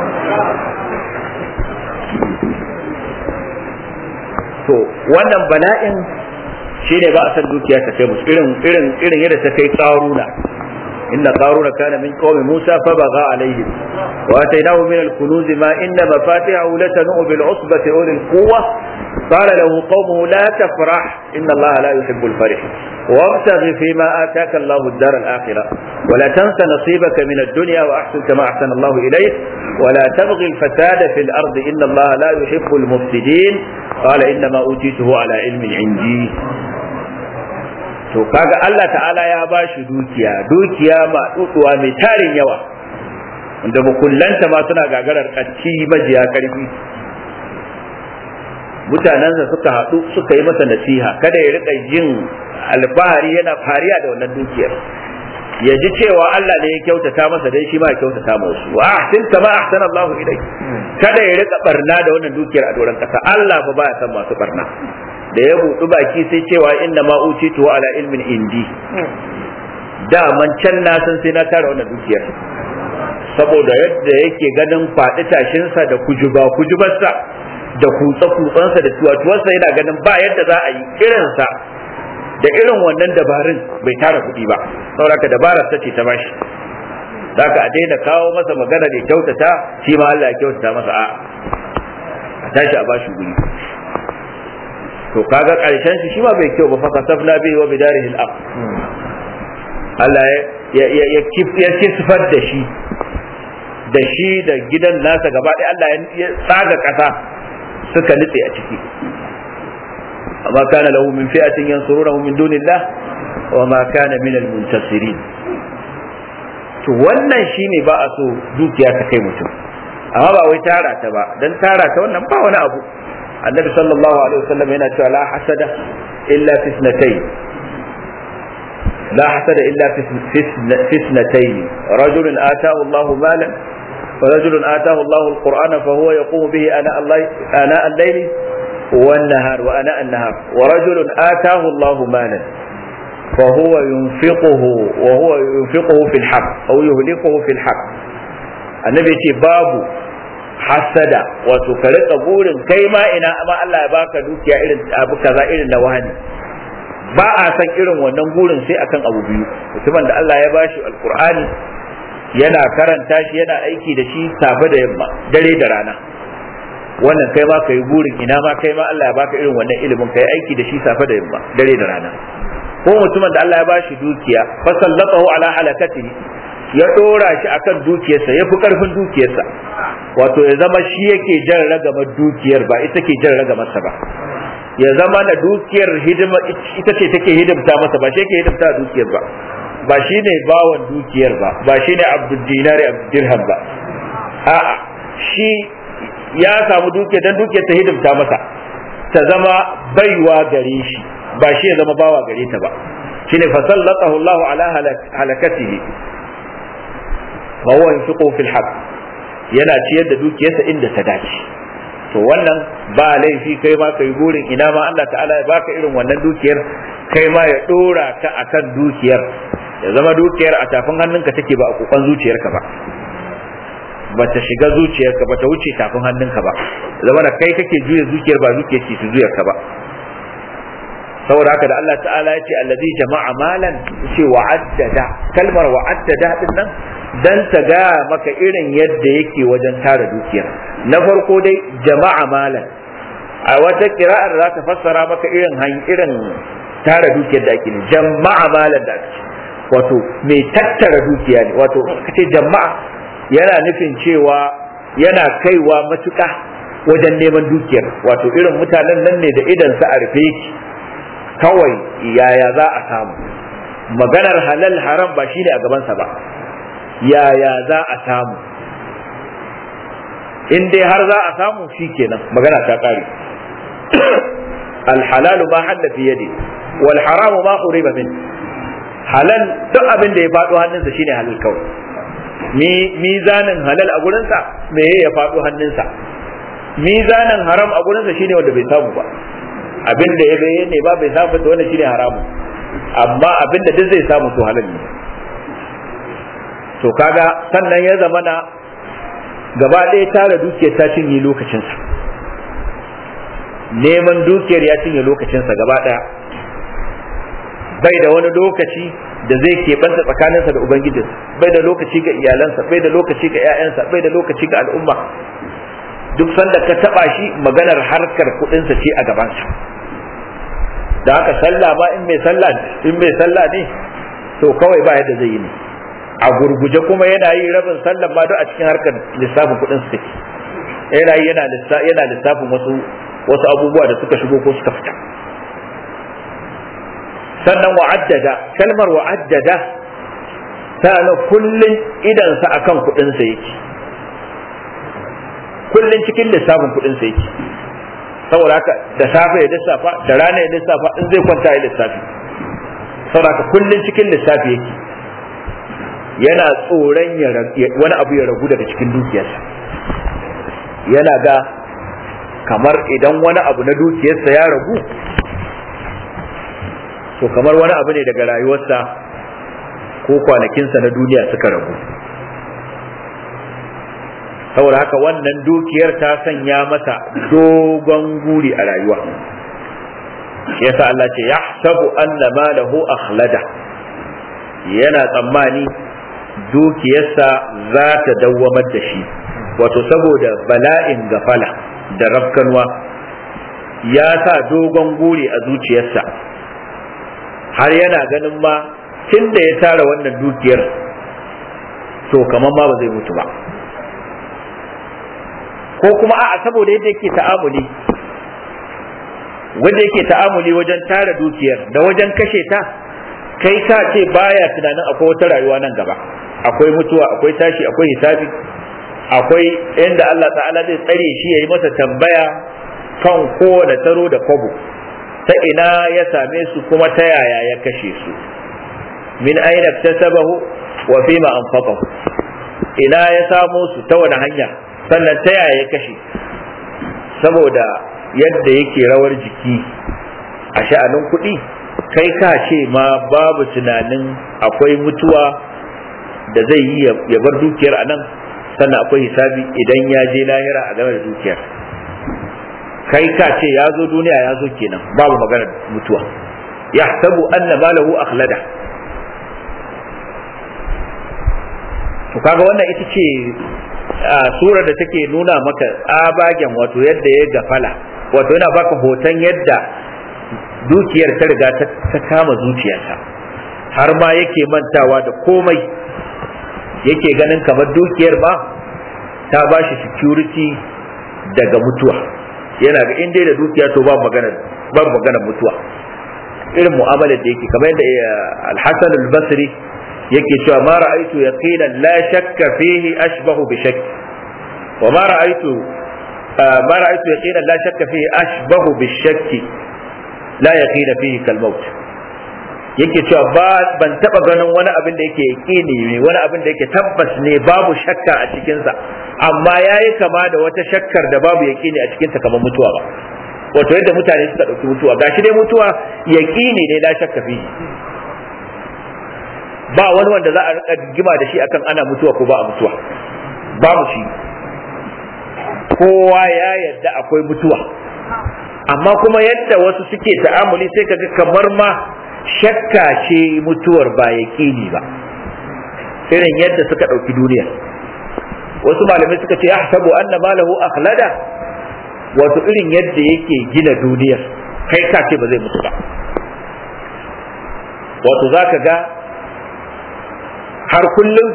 to wannan bala'in shine ba a san dukiya ta kai musu irin irin irin yadda ta kai qaruna inna qaruna kana min qaumi musa fa baga alayhi wa atainahu min al-kunuz ma inna mafatihahu latanu bil usbati ulil quwwa قال له قومه لا تفرح إن الله لا يحب الفرح وابتغ فيما آتاك الله الدار الآخرة ولا تنس نصيبك من الدنيا وأحسن كما أحسن الله إليك ولا تبغي الفساد في الأرض إن الله لا يحب المفسدين قال إنما أوتيته على علم عندي to kaga Allah ta'ala ya ba shi dukiya dukiya ma tsutsuwa mai tarin yawa wanda bukullanta ma suna gagarar kacci majiya karfi mutanensa suka haɗu suka yi masa nasiha kada ya riƙa jin alfahari yana fariya da wannan dukiyar ya ji cewa Allah ne ya kyautata masa dai shi ma ya kyautata masa wa ahsin kama ahsana Allahu ilayk kada ya riƙa barna da wannan dukiyar a doron kasa Allah fa baya san masu barna da ya buɗu baki sai cewa inna ma utitu ala ilmin indi da man can na san sai na tara wannan dukiyar saboda yadda yake ganin faɗi tashinsa da kujuba kujubarsa da kutsa kutsansa da tuwatuwarsa yana ganin ba yadda za a yi irinsa da irin wannan dabarun bai tara kuɗi ba saboda dabarar ta ce ta bashi zaka a daina kawo masa magana da kyautata shi ma Allah ya kyautata masa a a tashi a bashi guri to kaga karshen shi shi ma bai kyau ba fa kasafna bi wa bidarihi al-aq Allah ya ya ya kisfar da shi da shi da gidan nasa gaba ɗaya Allah ya tsaga ƙasa suka nutse a ciki amma kana lahu min fi'atin yansurunahu min dunillah wa ma kana min al-muntasirin to wannan shine ba a so dukiya ta kai mutum amma ba wai tara ta ba dan tara ta wannan ba wani abu annabi sallallahu alaihi wasallam yana cewa la hasada illa fi ithnatayn لا حسد إلا في اثنتين رجل آتاه الله مالا ورجل آتاه الله القرآن فهو يقوم به أناء الليل, آناء الليل والنهار وأناء النهار ورجل آتاه الله مالا فهو ينفقه وهو ينفقه في الحق أو يهلكه في الحق النبي يقول باب hasada wato ka rika burin kai ma ina amma Allah ya baka dukiya irin abu kaza irin na wani ba a san irin wannan burin sai akan abu biyu mutumin da Allah ya bashi alkur'ani yana karanta shi yana aiki da shi safe da yamma dare da rana wannan kai ma kai burin ina ma kai ma Allah ya baka irin wannan ilimin kai aiki da shi safe da yamma dare da rana ko mutumin da Allah ya bashi dukiya fa sallatahu ala halakatihi ya dora shi akan dukiyarsa ya fi karfin dukiyarsa wato ya zama shi yake jan ragamar dukiyar ba ita ke jan ragamarsa ba ya zama na dukiyar hidima ita ce take hidimta masa ba shi yake hidimta dukiyar ba ba shi ne bawan dukiyar ba ba shi ne abdul dinari abdul dirham ba a'a shi ya samu dukiyar dan dukiyar ta hidimta masa ta zama baiwa gare shi ba shi ya zama bawa gare ta ba shine fa sallatahu Allah ala halakatihi wa huwa yunfiqu fil haqq yana ciyar da dukiyarsa inda ta dace to wannan ba laifi kai ma kai burin ina ma Allah ta'ala ya baka irin wannan dukiyar kai ma ya dora ka akan dukiyar ya zama dukiyar a tafin hannunka take ba a kokon zuciyarka ba ba ta shiga zuciyarka ba ta wuce tafin hannunka ba zama da kai kake juya zuciyar ba zuciyar ke ta juyarka ba saboda haka da Allah ta'ala ya ce allazi jama'a malan ce wa'addada kalmar wa'addada din nan dan ta ga maka irin yadda yake wajen tara dukiyar na farko dai jama'a malan a wata kira'ar za ta fassara maka irin irin tara dukiyar da ake ne jama'a malan da ake wato mai tattara dukiya ne wato kace jama'a yana nufin cewa yana kaiwa matuƙa wajen neman dukiyar wato irin mutanen nan ne da idan sa a rufe yake kawai yaya za a samu maganar halal haram ba shine a gabansa ba yaya za a samu in dai har za a samu shi kenan magana ta kare alhalalu ma halla fi yadi wal haramu ma uriba min halal duk abin da ya faɗo hannunsa shine halal kawai mizanin halal a gurinsa me ya faɗo hannunsa mizanin haram a gurinsa shine wanda bai samu ba abin da ya bayyana ne ba bai samu to wannan shine haramu amma abin da duk zai samu to halal ne to kaga sannan ya zama na gaba ɗaya tara dukiyar ta cinye lokacinsa neman dukiyar ya cinye lokacinsa gaba ɗaya bai da wani lokaci da zai keɓanta tsakaninsa da ubangijinsa bai da lokaci ga iyalansa bai da lokaci ga 'ya'yansa bai da lokaci ga al'umma duk sanda ka taba shi maganar harkar kudinsa ce a gabansa da haka sallah ba in mai sallah in mai sallah ne to kawai ba yadda zai yi ne a gurguje kuma yana yi rabin sallah ma duk a cikin harkar lissafin kudin su take yana yi yana yana lissafin wasu wasu abubuwa da suka shigo ko suka fita sannan wa'addada kalmar wa'addada ta na kullun idansa akan kudinsa yake kullun cikin lissafin kudinsa yake saboda haka da safe ya lissafa da rana ya lissafa in zai kwanta ya lissafi saboda haka kullun cikin lissafi yake yana tsoron wani abu ya ragu daga cikin dukiyarsa yana ga kamar idan wani abu na dukiyarsa ya ragu to kamar wani abu ne daga rayuwarsa ko kwanakinsa na duniya suka ragu saboda haka wannan dukiyar ta sanya masa dogon guri a rayuwa yasa Allah ce ya sabu anna malahu akhlada yana tsammani dukiyarsa za ta dawwamar da shi wato saboda bala'in gafala da rafkanwa ya sa dogon guri a zuciyarsa har yana ganin ma tun da ya tara wannan dukiyar to kamar ma ba zai mutu ba ko kuma a'a saboda yadda yake ta'amuli wanda yake ta'amuli wajen tara dukiyar da wajen kashe ta kai ka ce baya tunanin akwai wata rayuwa nan gaba akwai mutuwa akwai tashi akwai hisabi akwai inda Allah ta'ala zai tsare shi ya yi masa tambaya kan kowane taro da kwabo ta ina ya same su kuma ta yaya ya kashe su min aina tasabahu wa fima anfaqahu ina ya samo su ta wani hanya sannan ta yaya ya kashe saboda yadda yake rawar jiki a sha'anin kuɗi kai ka ce ma babu tunanin akwai mutuwa da zai yi ya bar dukiyar a nan sannan akwai hisabi idan ya je lahira a game da dukiyar kai ka ce ya zo duniya ya zo kenan babu maganar mutuwa ya sabu anna malahu akhlada to kaga wannan ita ce surar da take nuna maka tsabagen wato yadda ya gafala wato yana baka hoton yadda dukiyar ta riga ta kama zuciyarsa har ma yake mantawa da komai yake ganin kamar dukiyar ba ta ba shi security daga mutuwa yana ga inda da dukiya to ba magana ba magana mutuwa irin mu'amalar da yake kamar yadda al-Hasan al-Basri yake cewa ma ra'aytu yaqinan la shakka fihi ashbahu bi shakk wa ma ra'aytu ma ra'aytu yaqinan la shakka fihi ashbahu bi shakk la yaqina fihi kal maut yake cewa ba ban taba ganin wani abin da yake yaqini ne wani abin da yake tabbas ne babu shakka a cikin sa amma yayi kama da wata shakkar da babu yaqini a cikin ta kamar mutuwa ba wato yadda mutane suka dauki mutuwa gashi dai mutuwa yaqini ne la shakka fihi ba wani wanda za a rika gima da shi akan ana mutuwa ko ba a mutuwa babu shi kowa ya yarda akwai mutuwa amma kuma yadda wasu suke ta'amuli sai kaga kamar ma shakka ce mutuwar ba yaƙini ba irin yadda suka ɗauki duniya wasu malamai suka ce ahsabu anna malahu akhlada wato irin yadda yake gina duniyar kai ka ce ba zai mutu ba wato zaka ga har kullum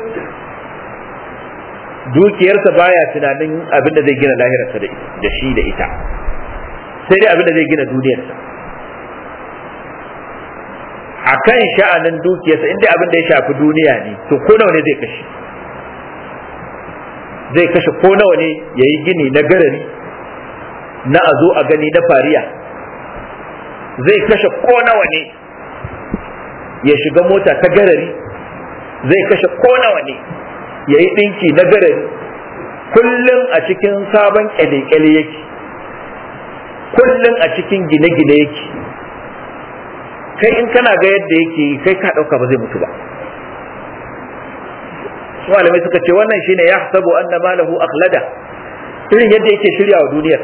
dukiyarsa baya tunanin abin da zai gina lahirarsa da shi da ita sai dai abin da zai gina duniyarsa a kan sha'anin dukiyarsa inda abin da ya shafi duniya ne to ko nawa ne zai kashe zai kashe ko nawa ne ya yi gini na garari na a zo a gani na fariya zai kashe ko nawa ne ya shiga mota ta garari zai kashe ko nawa ne ya yi ɗinki na garari kullum a cikin sabon ƙyale-ƙyale yake kullum a cikin gine-gine yake kai in kana ga yadda yake kai ka ɗauka ba zai mutu ba malamai suka ce wannan shine ya sabu anna malahu akhlada irin yadda yake shirya wa duniyar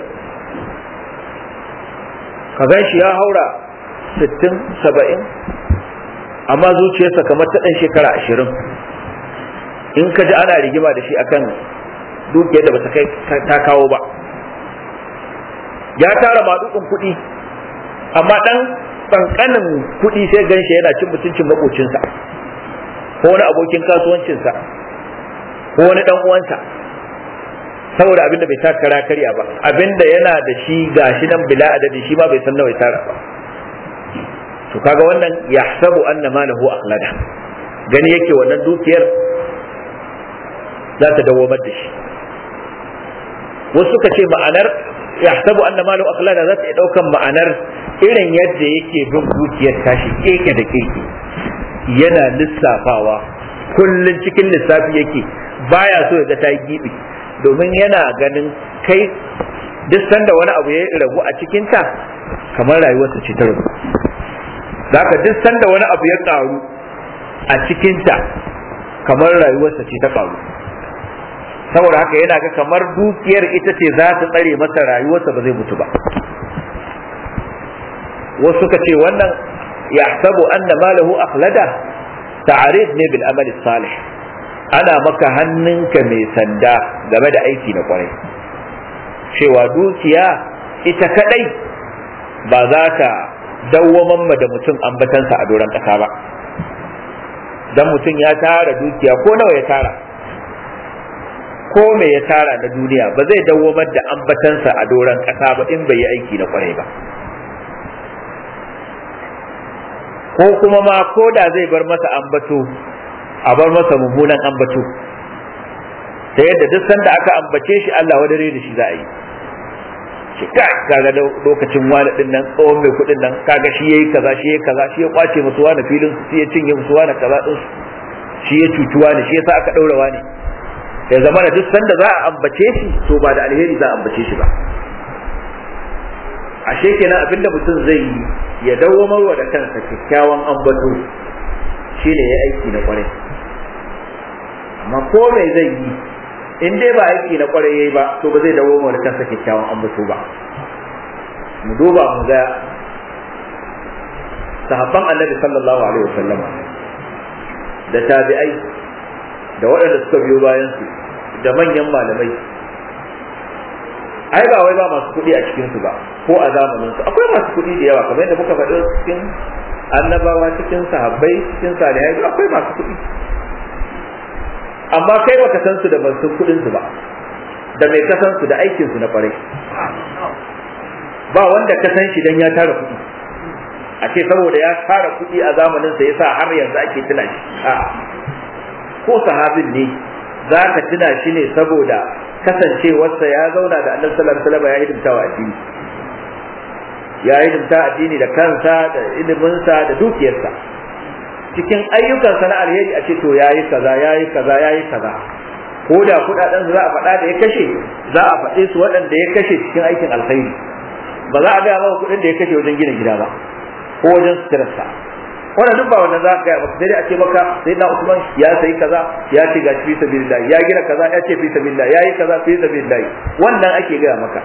ka gan shi ya haura 60 70 amma zuciyarsa kamar ta ɗan shekara ashirin in ka ji ana rigima da shi akan dukiyar da bata kai ta kawo ba ya tara maɗuɗin kuɗi amma ɗan ƙanƙanin kuɗi sai ganshi yana cin mutuncin maƙocinsa ko wani abokin kasuwancinsa ko wani ɗan uwansa saboda abinda bai taka kara karya ba abinda yana da shi gashi nan bila adadi shi ma bai san nawa ya tara ba to kaga wannan yahsabu anna malahu akhlada gani yake wannan dukiyar za ta dawamar da shi wasu suka ce ma'anar yahsabu anna malahu akhlada za ta iya daukan ma'anar irin yadda yake bin dukiyar tashi keke da keke yana lissafawa kullun cikin lissafi yake baya so ya ga ta yi gibi domin yana ganin kai duk sanda wani abu ya ragu a cikinta kamar rayuwarsa ce ta ragu zaka duk sanda wani abu ya karu a cikinta kamar rayuwarsa ce ta karu saboda haka yana ga kamar dukiyar ita ce za ta tsare masa rayuwarsa ba zai mutu ba wasu suka ce wannan yahsabu anna malahu akhlada ta'arid ne bil amali salih ana maka hannunka mai sanda game da aiki na kwarai cewa dukiya ita kadai ba za ta dawwaman da mutum ambatansa a doron ƙasa ba dan mutum ya tara dukiya ko nawa ya tara ko me ya tara na duniya ba zai dawwamar da ambatansa a doron ƙasa ba in bai yi aiki na kwarai ba ko kuma ma ko da zai bar masa ambato a bar masa mummunan ambato ta yadda duk sanda aka ambace shi Allah wadare da shi za a yi shi kaga lokacin wani din nan tsohon mai kuɗin nan kaga shi yayi kaza shi yayi kaza shi ya kwace musu wani filin su ya cinye musu wani kaza din shi ya cuci wani shi yasa aka daura wani ya zama da duk sanda za a ambace shi to ba da alheri za a ambace shi ba ashe kenan abinda mutum zai yi ya dawwamar wa da kansa kyakkyawan ambato shine ya aiki na kwarai amma ko me zai yi in dai ba aiki na kwarai yayi ba to ba zai dawwamar da kansa kyakkyawan ambato ba mu duba mu ga sahabban annabi sallallahu alaihi wasallam da tabi'ai da waɗanda suka biyo bayan su da manyan malamai ai ba wai ba masu kuɗi a cikin su ba ko a zamanin su akwai masu kuɗi da yawa kamar yadda muka faɗi cikin annabawa cikin sahabbai cikin salihai akwai masu kuɗi amma kai baka san su da ban san kuɗin su ba da mai kasan su da aikin su na kwarai ba wanda ka san shi dan ya tara kuɗi a ce saboda ya tara kuɗi a zamanin sa yasa har yanzu ake tuna shi ko sahabin ne za ka tuna shi ne saboda kasancewarsa ya zauna da annabi sallallahu alaihi wasallam ya hidimta wa addini ya hidimta addini da kansa da iliminsa da dukiyarsa cikin ayyukansa na alheri a ce to yayi kaza yayi kaza yayi kaza ko da kudaden za a faɗa da ya kashe za a faɗe su waɗanda ya kashe cikin aikin alkhairi ba za a gaya maka kuɗin da ya kashe wajen gina gida ba ko wajen suturarsa wannan duk ba wannan za ka gaya maka sai dai a ce maka sai na Usman ya sayi kaza ya ce ga fi sabilillah ya gina kaza ya ce fi sabilillah ya yi kaza fi sabilillah wannan ake gaya maka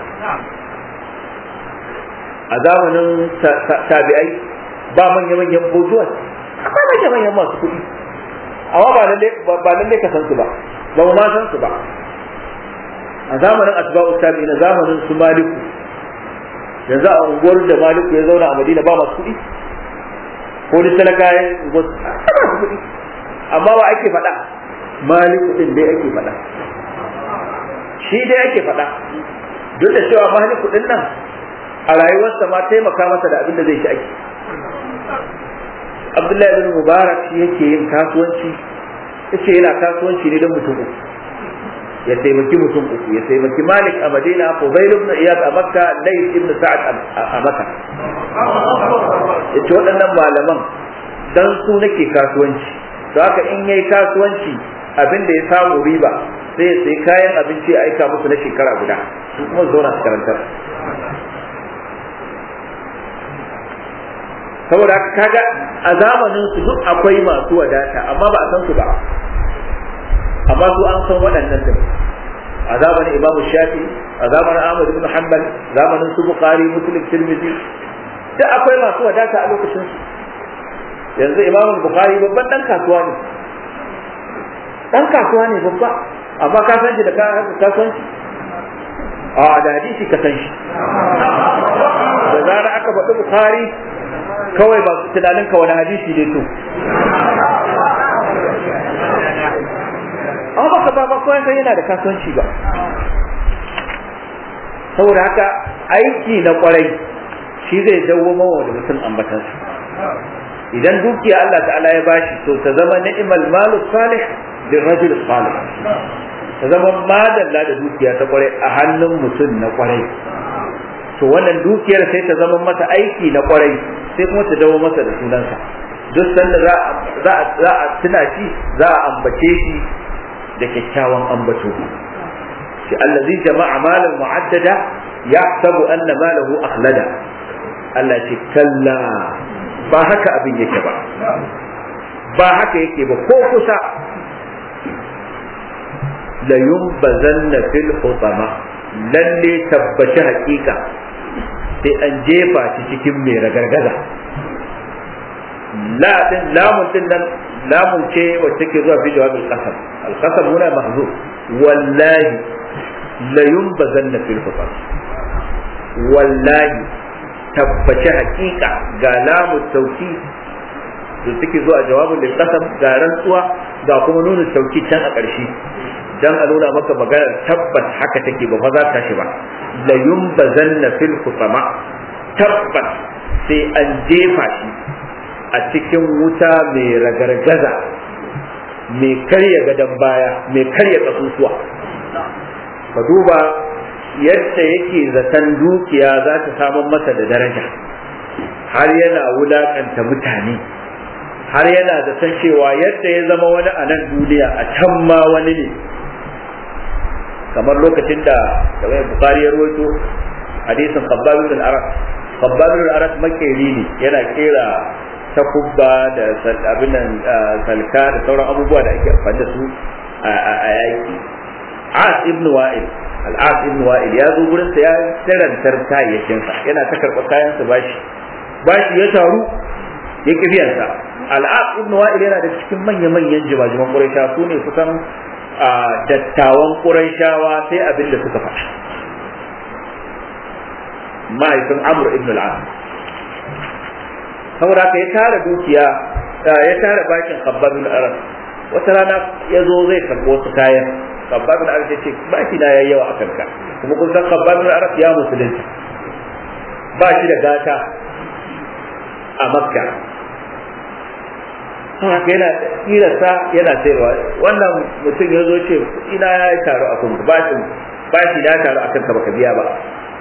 a zamanin tabi'ai ba manya manyan bozuwa akwai manya manyan masu kuɗi amma ba lalle ba lalle ka san su ba ba mu ma san su ba a zamanin asba'u tabi'in na zamanin su maliku yanzu a unguwar da maliku ya zauna a madina ba masu kuɗi ko da talaka ya unguwar ba masu kuɗi amma ba ake faɗa maliku ɗin dai ake faɗa shi dai ake faɗa duk da cewa maliku ɗin nan a rayuwarsa ma taimaka masa da abin da zai ci ake abdullahi bin mubarak shi yake yin kasuwanci yace yana kasuwanci ne don mutum uku ya taimaki mutum uku ya taimaki malik a madina fuzail ibn iyad a makka layth ibn sa'ad a makka yace waɗannan malaman dan su nake kasuwanci don haka in yayi kasuwanci abin da ya samu riba sai ya sai kayan abinci a aika musu na shekara guda su kuma zauna su karantar saboda kaga a zamanin su duk akwai masu wadata amma ba a san su ba amma su an san waɗannan din a zamanin imamu shafi a zamanin ahmad ibn hanbal zamanin su bukhari muslim tirmidhi duk akwai masu wadata a lokacin su yanzu imamu bukhari babban dan kasuwa ne dan kasuwa ne babba amma ka san shi da kasuwanci a da hadisi ka san shi da zara aka faɗi bukhari kawai ba tunanin ka wani hadisi ne to amma baka ba ba kawai sai yana da kasuwanci ba saboda haka aiki na kwarai shi zai dawo mawa da mutum ambatansa idan dukiya Allah ta'ala ya bashi to ta zama ni'mal malu salih lil rajul salih ta zama madalla da dukiya ta kwarai a hannun mutum na kwarai to wannan dukiyar sai ta zama masa aiki na kwarai sai kuma ta dawo masa da sunansa duk sanda za a tuna shi za a ambace shi da kyakkyawan ambato shi allazi jama'a malan mu'addada yahsabu anna malahu akhlada Allah ce kalla ba haka abin yake ba ba haka yake ba ko kusa la yumbazanna fil hutama lalle tabbaci hakika sai an jefa shi cikin mai ragargaza la din lamun din nan lamun ce wacce ke zuwa fi jawabin qasam al qasam huna mahzuf wallahi la yumbazanna fil hutama wallahi tabbaci hakika ga lamu tauki da suke zuwa jawabin da kasam ga rantsuwa ga kuma nuna tauki can a ƙarshe dan a nuna maka maganar tabbas haka take ba fa za ta shi ba la yumbazanna fil hutama tabbas sai an jefa shi a cikin wuta mai ragargaza mai karya gadon baya mai karya kasusuwa ka duba yadda yake zaton dukiya za ta samun masa da daraja har yana wulakanta mutane har yana zaton cewa yadda ya zama wani a nan duniya a can ma wani ne kamar lokacin da kamar bukari ya rawaito hadisin khabbab bin al-arab khabbab bin al-arab makeri ne yana kera takubba da abin salka da sauran abubuwa da ake amfani da su a yaki as ibn wa'il al'as ibn wa'il ya zo gurin sa ya tarantar kayayyakin sa yana ta karɓa kayan sa bashi bashi ya taru ya kifiyan sa al'as ibn wa'il yana da cikin manya manyan jimajiman quraisha su ne kusan dattawan quraishawa sai abin da suka faɗa mahaifin amr ibn al'as saboda ka ya tara dukiya ya tara bakin khabbab bin arab wata rana ya zo zai karɓi wasu kayan khabbab bin arab ya ce ba shi na yayi yawa a kanka kuma kun san khabbab bin arab ya musulunta ba shi da gata a makka haka yana kirasa yana sayarwa wannan mutum ya zo ce ina ya taru a kunku ba shi ba shi ya taru a kanka baka biya ba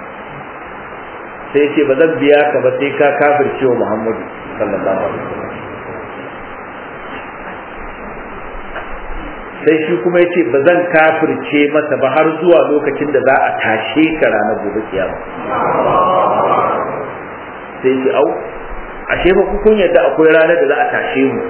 sai ce ba zan biya ka ba sai ka kafirce wa muhammadu sallallahu alaihi wasallam sai shi kuma ya ce ba zan kafirce masa ba har zuwa lokacin da za a tashe ka ranar gobe kiyama sai ce au ashe ba ku kun yadda akwai ranar da za a tashe mu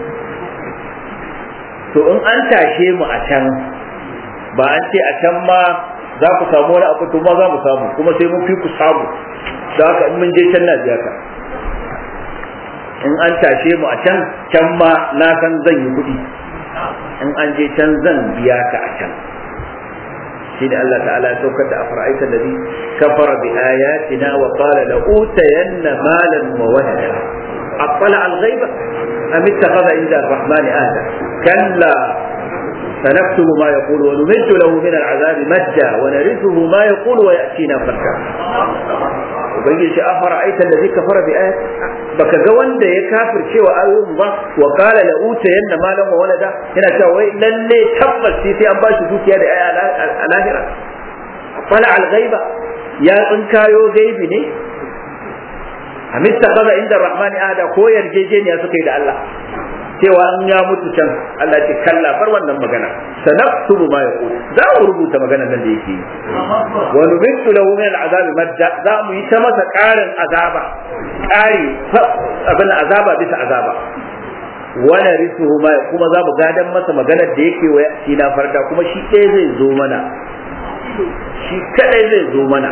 to in an tashe mu a can ba an ce a can ma za ku samu wani abu to ma za mu samu kuma sai mun fi ku samu da haka in mun je can na biya ka in an tashe mu a can can ma na san zan yi kuɗi in an je can zan biya ka a can shi ne Allah ta'ala ya saukar da afara'aita da kafara bi ayatina wa qala la utayanna malan wa walada attala al-ghaiba am ittakhadha inda ar-rahmani ahda kalla سنكتب ما يقول ونمد له من العذاب مدا ونرثه ما يقول ويأتينا فردا ubangiji shi afara aita da zika fara bi ayat baka ga wanda ya kafir cewa ayoyin ba wa qala la uta yanna malan wa walada yana cewa wai lalle tabbas sai an bashi dukiya da aya a lahira fala al ghaiba ya tsinkayo gaibi ne amitta kaza inda rahmani ada ko yarjejeniya suka yi da Allah cewa an ya mutu can Allah ce kalla bar wannan magana sanaktubu ma yaqul za mu rubuta maganar nan da yake yi wa nubitu lahu min al'azab madda za mu yi ta masa ƙarin azaba ƙari abin azaba bisa azaba wa narithuhu ma kuma za mu gadan masa maganar da yake wa shi na farda kuma shi ɗaya zai zo mana shi kadai zai zo mana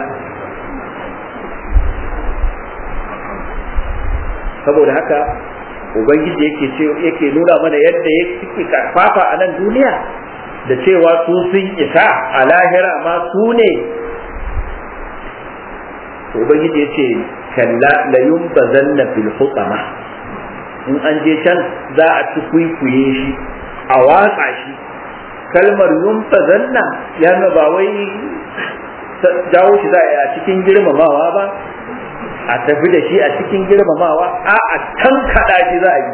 saboda haka ubangiji yake ce yake nuna mana yadda yake karfafa a nan duniya da cewa su sun isa a lahira ma su ne to ubangiji ya ce kalla la yumbazanna fil hutama in an je can za a ci kuikuye shi a watsa shi kalmar yumbazanna ya nuna ba wai jawo shi za a cikin girmamawa ba a tafi da shi a cikin girmamawa a a tankaɗa shi za a yi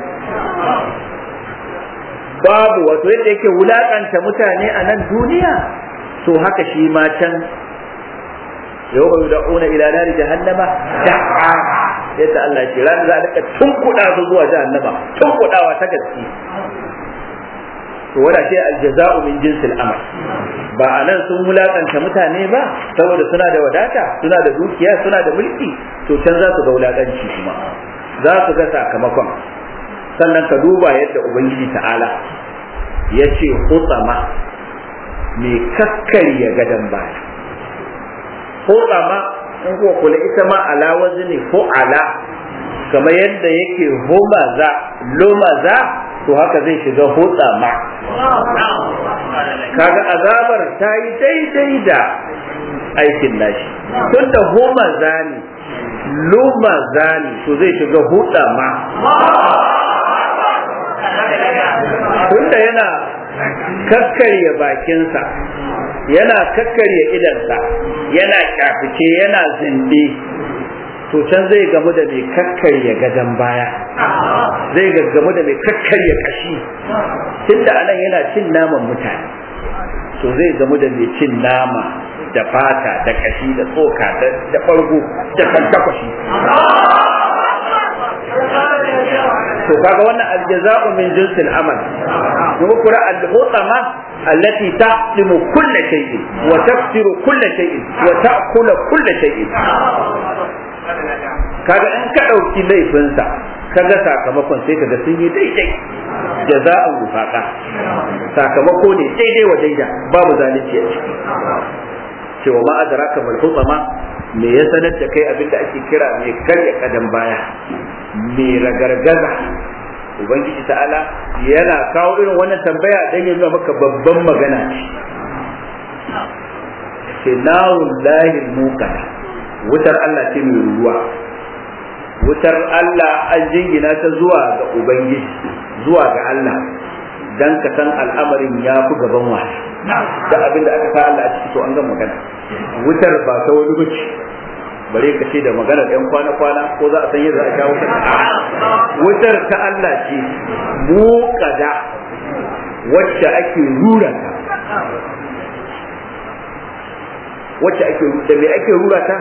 babu wato yadda yake wulakanta mutane a nan duniya to haka shi ma can yau ba da una ila nari jahannama da'a yadda Allah ya ce ran za a rika tunkuɗa su zuwa jahannama tunkuɗawa ta gaske to wanda ce aljaza'u min jinsil amal ba a nan sun wulakanta mutane ba saboda suna da wadata suna da dukiya suna da mulki to can za su ga wulakanci kuma za su ga sakamakon sannan ka duba yadda ubangiji ta'ala ya ce hutsama mai kakkarya gadon baya hutsama in kuwa kula ita ma ala wazni ko ala kamar yadda yake humaza lumaza to haka zai shiga hutsama kaga azabar ta yi daidai da aikin nashi tunda humaza ne lumaza ne to zai shiga hutsama tunda yana kakkarya bakinsa yana kakkarya idansa yana kyafice yana zinde to can zai gamu da mai kakkarya gadon baya zai gamu da mai kakkarya kashi tunda anan yana cin naman mutane to zai gamu da mai cin nama da fata da kashi da tsoka da ɓargo da kantakwashi to kaga wannan aljaza'u min jinsil amal kuma kura al-hutama allati taqdimu kull shay'in wa tafsiru kull shay'in wa ta'kulu kull shay'in kaga in ka dauki laifinsa kaga sakamakon sai kaga sun yi daidai jaza'an wufaqa sakamako ne daidai wa daida babu zalunci a ciki cewa ma adraka mal hutama me ya sanar da kai abin da ake kira mai karya kadan baya mai ragargaza ubangiji ta'ala yana kawo irin wannan tambaya don ya nuna maka babban magana ce nawun lahil mukada wutar Allah ce mai ruwa wutar Allah an jingina ta zuwa ga ubangiji zuwa ga Allah dan ka san al'amarin ya fi gaban wasa da abin da aka sa Allah a ciki to an ga magana wutar ba ta wani bace bare ka ce da magana ɗan kwana-kwana ko za a san yadda a shawo kan wutar ta Allah ce mu kada wacce ake rura ta wacce ake da me ake rura ta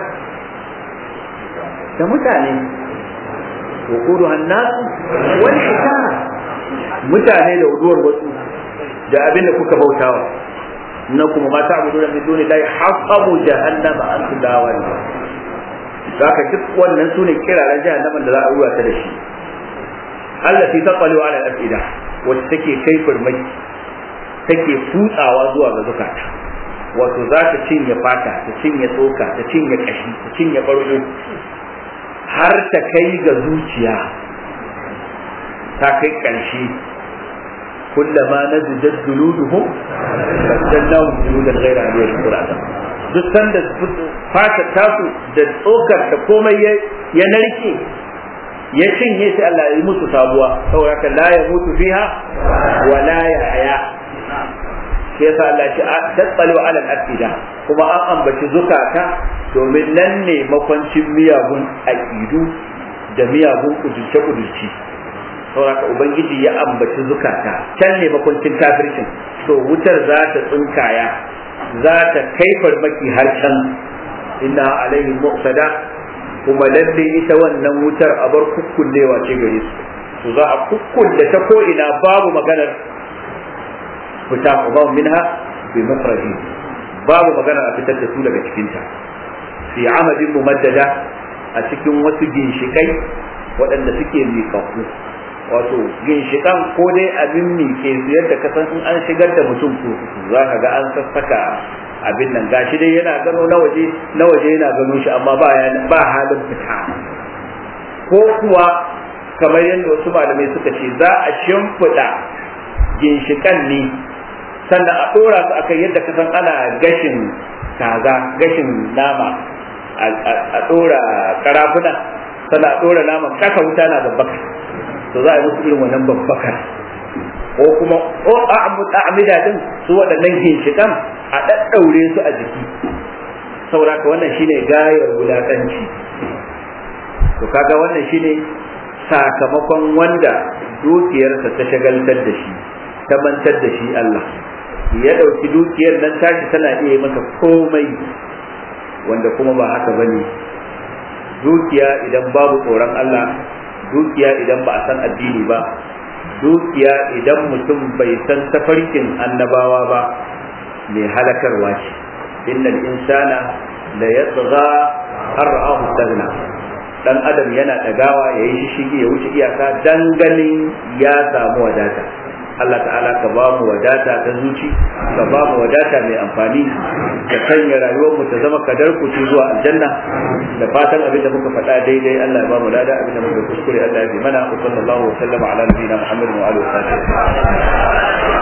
da mutane wa kudu hannasu wani shekara mutane da uduwar wasu da abin da kuka bautawa na kuma mata abu da min duni la hasabu jahannama an dawa zaka duk wannan sune kiraren jahannaman da za a ruwa ta da shi Allah fi taqalu ala al-afida wacce take kai farmaki take futsawa zuwa ga zukata wato za ta cinye fata ta cinye tsoka ta cinye kashi ta cinye bargo har ta kai ga zuciya ta kai ƙarshe kullama nazidat juluduhum baddalnahum juludan ghayra aliyah qur'an duk sanda fata tasu da tsokar da komai ya narke ya cinye sai Allah ya yi musu sabuwa saboda haka la ya mutu fiha wa la ya haya sai yasa Allah ya tattalo ala al-afida kuma an ambaci zukata domin nan ne makwancin miyagun aqidu da miyagun kudurce kudurci saboda ubangiji ya ambaci zukata can ne makwancin kafircin to wutar za ta tsinkaya za ta kai farmaki har can inna alaihi muqtada kuma lalle ita wannan wutar a bar kukkullewa ce gare su to za a kukkulle ta ko ina babu maganar fita kuma minha bi makhraji babu magana a fitar da su daga cikin ta fi amadin mumaddada a cikin wasu ginshikai waɗanda suke miƙaƙu wato ginshikan ko dai abin mike su yadda ka san in an shigar da mutum kurkuku za ka ga an sassaka abin nan gashi dai yana gano na waje na waje yana gano shi amma ba ba halin fita ko kuwa kamar yadda wasu malamai suka ce za a shimfiɗa ginshikan ne sannan a ɗora su akan yadda ka san ana gashin kaza gashin nama a dora karafuna sannan a dora naman kasa wuta na babbaka to za a yi musu irin wannan babbaka ko kuma o a'amida din su waɗannan ginshiƙan a ɗaɗɗaure su a jiki saboda ka wannan shine gayar wulaƙanci to kaga wannan shine sakamakon wanda dukiyarsa ta shagaltar da shi ta mantar da shi Allah ya ɗauki dukiyar nan tashi tana iya masa komai wanda kuma ba haka bane dukiya idan babu tsoron Allah dukiya idan ba a san addini ba dukiya idan mutum bai san tafarkin annabawa ba mai halakarwa ce innal insana la yatgha har ra'ahu stagna dan adam yana dagawa yayi shishigi ya wuce iyaka dan ganin ya samu wadata Allah ta'ala ka ba mu wadata ta zuci ka ba mu wadata mai amfani ka sanya rayuwar mu ta zama kadar ku zuwa aljanna da fatan abin da muka faɗa daidai Allah ya ba mu lada abin da muka kuskure Allah ya bi mana wa sallallahu wa sallama ala nabiyina Muhammadin wa alihi wa sahbihi